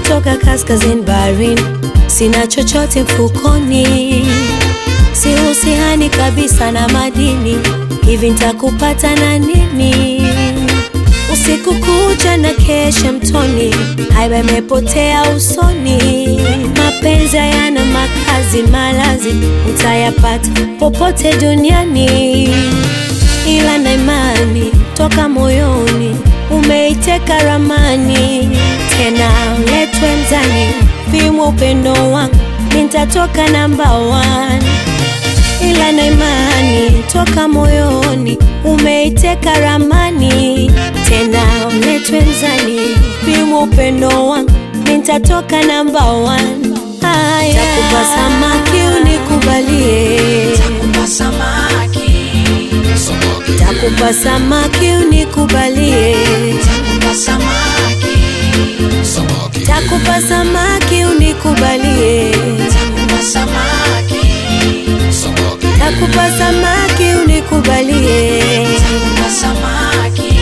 toka kaskazini baharini, sina chochote mfukoni, sihusihani kabisa na madini, hivi nitakupata na nini? Usiku kucha na kesha mtoni, haiba imepotea usoni. Mapenzi hayana makazi, malazi utayapata popote duniani, ila na imani toka moyoni umeiteka ramani, tena uletwe mzani, pimwa upendo wangu, nitatoka namba one ila na imani toka moyoni umeiteka ramani, tena uletwe mzani, pimwa upendo wangu, nitatoka namba one. Haya, takupa samaki unikubalie, Takupa samaki, takupa samaki unikubalie, takupa samaki, takupa samaki unikubalie, takupa samaki, takupa samaki unikubalie. takupa samaki.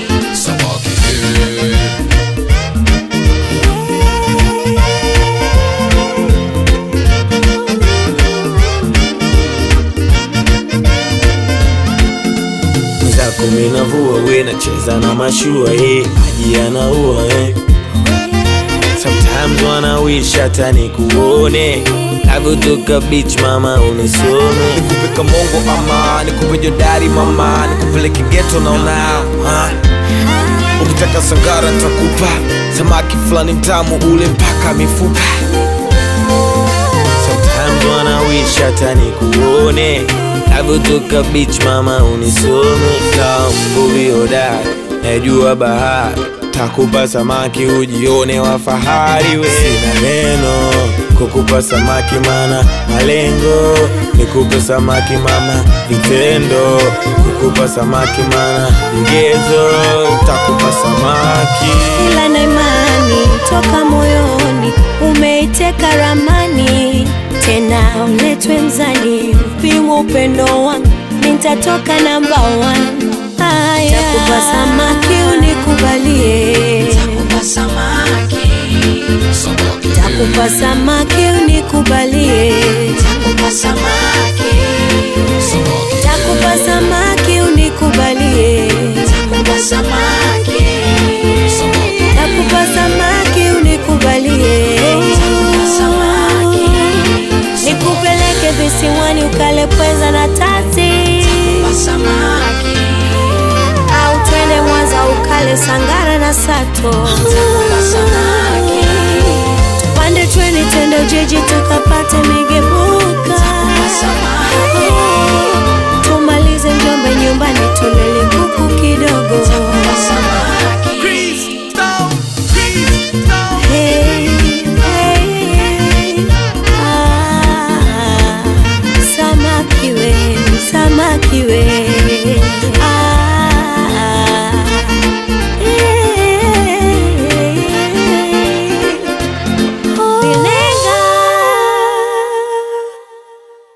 zako minavua we nacheza na mashua eh, maji yanaua eh. Sometimes wanna wish hata nikuone navyotoka beach mama unisome nikupe kamongo ama nikupe jodari mama nikupeleke geto naona ha? ukitaka sangara ntakupa samaki fulani mtamu ule mpaka mifupa Sometimes wanna wish hata nikuone navyotoka beach mama unisome kambuvi hodari najua bahari takupa samaki ujione wa fahari we sina neno kukupa samaki mana malengo nikupe samaki mama vitendo kukupa samaki mana vigezo takupa samaki ila na imani toka moyoni umeiteka ramani, tena uletwe mzani, pimwa upendo wangu, nitatoka namba one. Haya, takupa samaki unikubalie, Takupa samaki, takupa samaki unikubalie, takupa samaki, takupa samaki unikubalie, takupa samaki, takupa samaki unikubalie. takupa samaki, nikupeleke visiwani ukale pweza na tati, takupa samaki, au twende Mwanza ukale sangara na sato, takupa samaki, tupande treni twende Ujiji tukapate migebuka, takupa samaki, tumalize Njombe nyumbani tulele kuku kidogo. takupa samaki. Hey, hey, ah, samaki we, samaki we